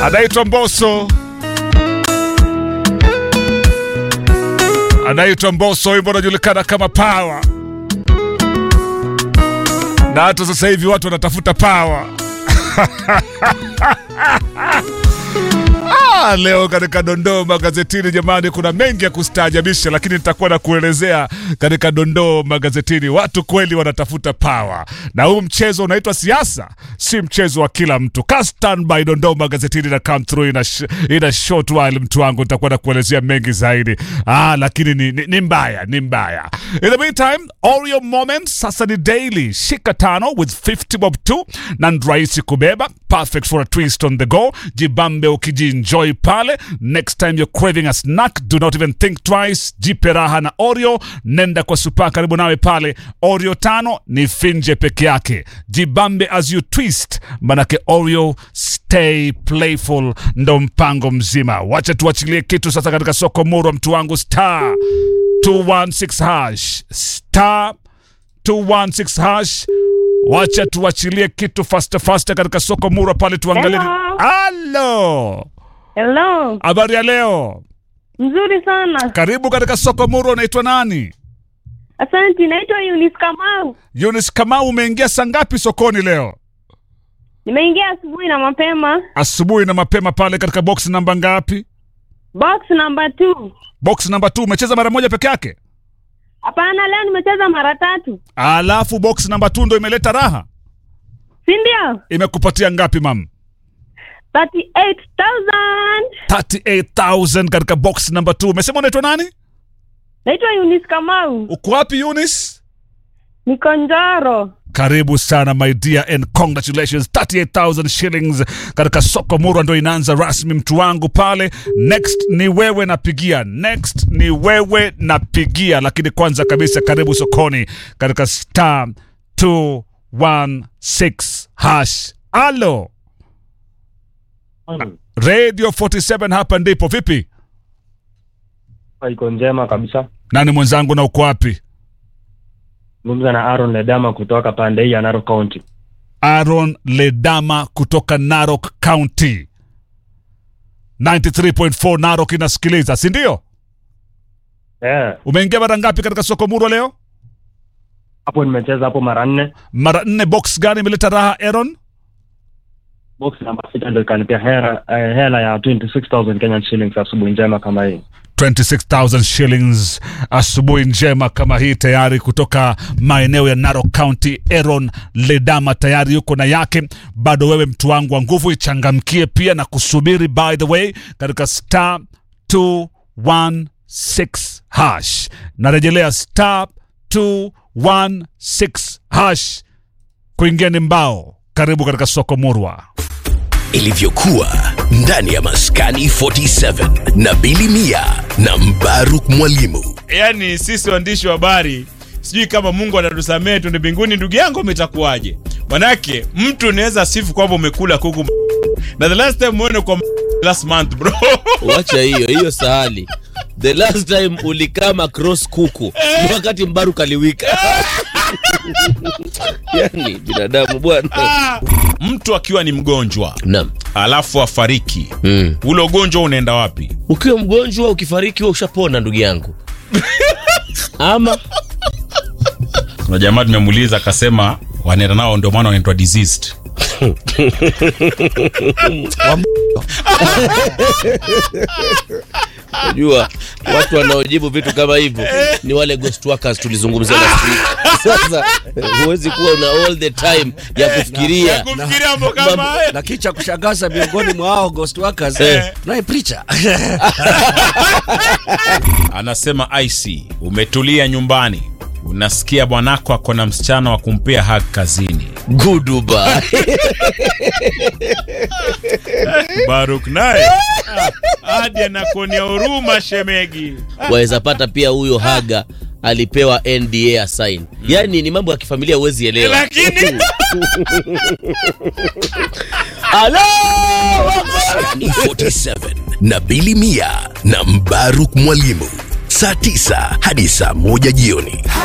anaitwa Mbosso, anaitwa Mbosso, wimbo unajulikana kama Power, na hata sasa hivi watu wanatafuta power. Ah, leo katika dondoo magazetini, jamani, kuna mengi ya kustaajabisha, lakini nitakuwa na kuelezea katika dondoo magazetini. Watu kweli wanatafuta power, na huu mchezo unaitwa siasa, si mchezo wa kila mtu. Ka standby, dondoo magazetini na come through in a, sh in a short while, mtu wangu, nitakuwa na kuelezea mengi zaidi. Ah, lakini ni, ni, ni mbaya, ni mbaya. In the meantime, Oreo Moments sasa ni daily. Shika tano with 50 bob 2 na ni rahisi kubeba, perfect for a twist on the go. Jibambe ukijienjoy pale. Next time you're craving a snack, do not even think twice. Jipe raha na Oreo, nenda kwa supa karibu nawe pale. Oreo tano ni finje peke yake. Jibambe as you twist, manake Oreo stay playful, ndo mpango mzima. Wacha tuachilie kitu sasa katika soko murwa, mtu wangu star 216 hash star 216 hash. Wacha tuachilie kitu fasta fasta katika soko murwa pale, tuangalie. Hello. Halo, Hello, habari ya leo? mzuri sana. Karibu katika soko murwa. Unaitwa nani? Asante, naitwa Eunice Kamau. Yunis Kamau, umeingia saa ngapi sokoni leo? Nimeingia asubuhi na mapema. Asubuhi na mapema pale katika box namba ngapi? Box number two. Box namba 2. Umecheza mara moja peke yake, Hapana, leo nimecheza mara tatu, alafu box namba 2 ndo imeleta raha. si ndio? Imekupatia ngapi mam? 38,000. 38000 katika box namba 2. Umesema unaitwa nani? Naitwa Eunice Kamau. Uko wapi Yunis? Niko Njoro. Karibu sana my dear and congratulations 38000 shillings katika soko murwa ndo inaanza rasmi mtu wangu pale. Next ni wewe napigia, next ni wewe napigia, lakini kwanza kabisa karibu sokoni katika star 216 hash. Alo Radio 47 hapa ndipo. Vipi iko njema kabisa. nani mwenzangu, na uko wapi? Zungumza na Aaron Ledama kutoka pande hii ya Narok County. Aaron Ledama kutoka Narok County. 93.4 Narok inasikiliza, si ndio? Eh, Umeingia mara ngapi katika soko murwa leo? hapo nimecheza hapo mara nne. Mara nne. Box gani imeleta raha Aaron? Box namba sita ndio ikanipia hela, eh, hela ya 26000 Kenyan shillings asubuhi njema kama hii. 26000 shillings asubuhi njema kama hii tayari kutoka maeneo ya Narok County. Aaron Ledama tayari yuko na yake. Bado wewe mtu wangu wa nguvu, ichangamkie pia na kusubiri, by the way, katika star 216 hash. Narejelea star 216 hash, kuingia ni mbao. Karibu katika soko murwa. ilivyokuwa ndani ya maskani 47 na Bili Mia na Mbaruk Mwalimu. yaani sisi waandishi wa habari sijui kama mungu atatusamehe tuende mbinguni ndugu yangu umetakuwaje manake mtu unaweza sifu kwamba umekula kuku na the last time uone kwa last month bro wacha hiyo hiyo sahali the last time ulikama cross kuku ni wakati mbaru kaliwika yani binadamu bwana mtu akiwa ni mgonjwa naam alafu afariki mm. ule ugonjwa unaenda wapi ukiwa mgonjwa ukifariki huwa ushapona ndugu yangu ama kuna jamaa tumemuuliza akasema wanaenda nao ndio maana wanaitwa diseased unajua watu wanaojibu vitu kama hivyo ni wale ghost workers tulizungumzia last week sasa huwezi kuwa una all the time ya kufikiria kufikiria mambo kama Mambo- haya na kicha kushangaza miongoni mwa hao ghost workers Eh. naye preacher anasema ic umetulia nyumbani unasikia bwanako ako na msichana wa kumpea hak kazini guduba baruk naye ah, hadi anakuonea huruma shemegi waweza pata pia huyo haga alipewa nda assign yaani ni mambo ya kifamilia huwezi elewa lakini Alo! Maskani 47 na Bili Mia na Mbaruk Mwalimu, saa 9 hadi saa 1 jioni.